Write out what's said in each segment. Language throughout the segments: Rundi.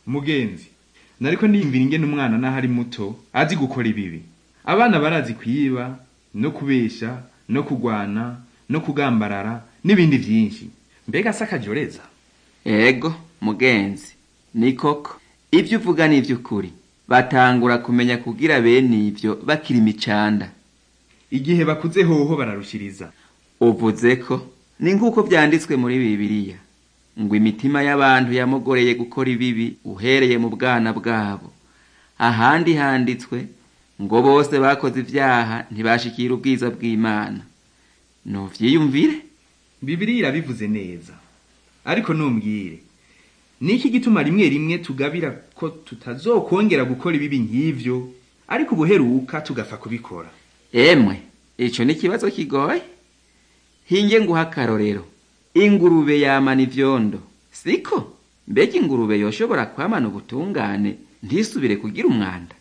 mugenzi nariko ndiyumvira ingene umwana naho ari muto azi gukora ibibi abana barazi kwiba no kubesha no kugwana no kugambarara n'ibindi vyinshi mbega si akajoreza ego mugenzi ni koko ibyo uvuga ni iby'ukuri batangura kumenya kugira bene ibyo bakiri imicanda igihe bakuze hoho bararushiriza uvuze ko ni nk'uko byanditswe muri bibiliya ngo imitima y'abantu yamugoreye gukora ibibi uhereye mu bwana bwabo ahandi handitswe ngo bose bakoze ibyaha ntibashikira ubwiza bw'imana nuvyiyumvire bibiriya irabivuze neza ariko numbwire niki gituma rimwe rimwe tugabira ko tutazokongera gukora ibibi nk'ivyo ariko ubuheruka tugapfa kubikora emwe ico ni ikibazo kigoye hinge nguha akarorero ingurube yamana ivyondo siko mbega ingurube yoshobora kwamana ubutungane ntisubire kugira umwanda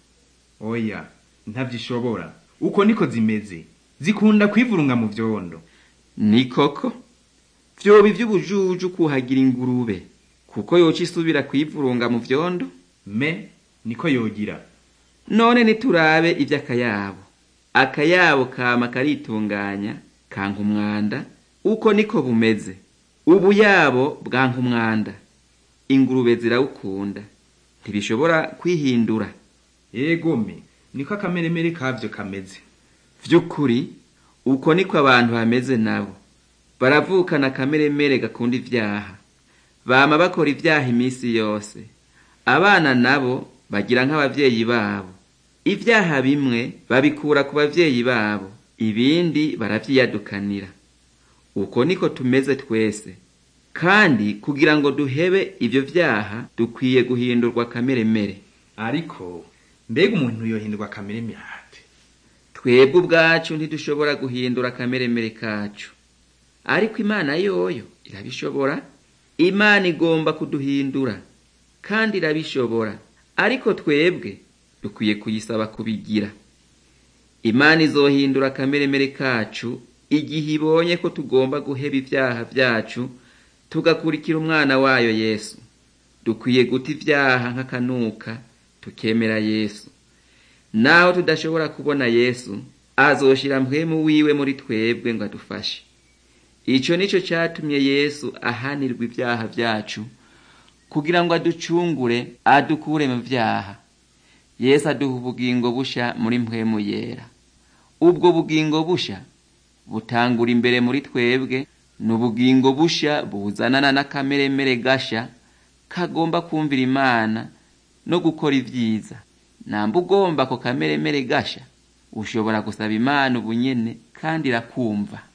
oya ntavyishobora uko niko zimeze zikunda kwivurunga mu vyondo ni koko vyoba ivy'ubujuju kuhagira ingurube kuko yoca isubira kwivurunga mu vyondo me niko yogira none niturabe ivy'akayabo akayabo kama karitunganya kanka umwanda uko niko bumeze ubuyabo bwanka umwanda ingurube zirawukunda ntibishobora kwihindura egome niko akameremere kavyo kameze vy'ukuri uko niko abantu bameze nabo baravukana akameremere gakunda ivyaha bama bakora ivyaha iminsi yose abana nabo bagira nk'abavyeyi babo ivyaha bimwe babikura ku bavyeyi babo ibindi baravyiyadukanira uko niko tumeze twese kandi kugira ngo duhebe ivyo vyaha dukwiye guhindurwa kameremere ariko mbega umuntu yohindurwa akameremere ate twebwe ubwacu ntidushobora guhindura akameremere kacu ariko imana yoyo irabishobora imana igomba kuduhindura kandi irabishobora ariko twebwe dukwiye kuyisaba kubigira imana izohindura akameremere kacu igihe ibonye ko tugomba guheba ivyaha vyacu tugakurikira umwana wayo yesu dukwiye guta ivyaha nk'akanuka tukemera yesu naho tudashobora kubona yesu azoshira mpwemu wiwe muri twebwe ngo adufashe ico nico catumye yesu ahanirwa ivyaha vyacu kugira ngo aducungure adukure mu vyaha yesu aduha ubugingo busha muri mpwemu yera ubwo bugingo busha butangura imbere muri twebwe ni ubugingo busha buzanana n'akameremere gasha kagomba kumvira imana no gukora ivyiza namba ugomba ako kameremere gasha ushobora gusaba imana ubunyene kandi irakumva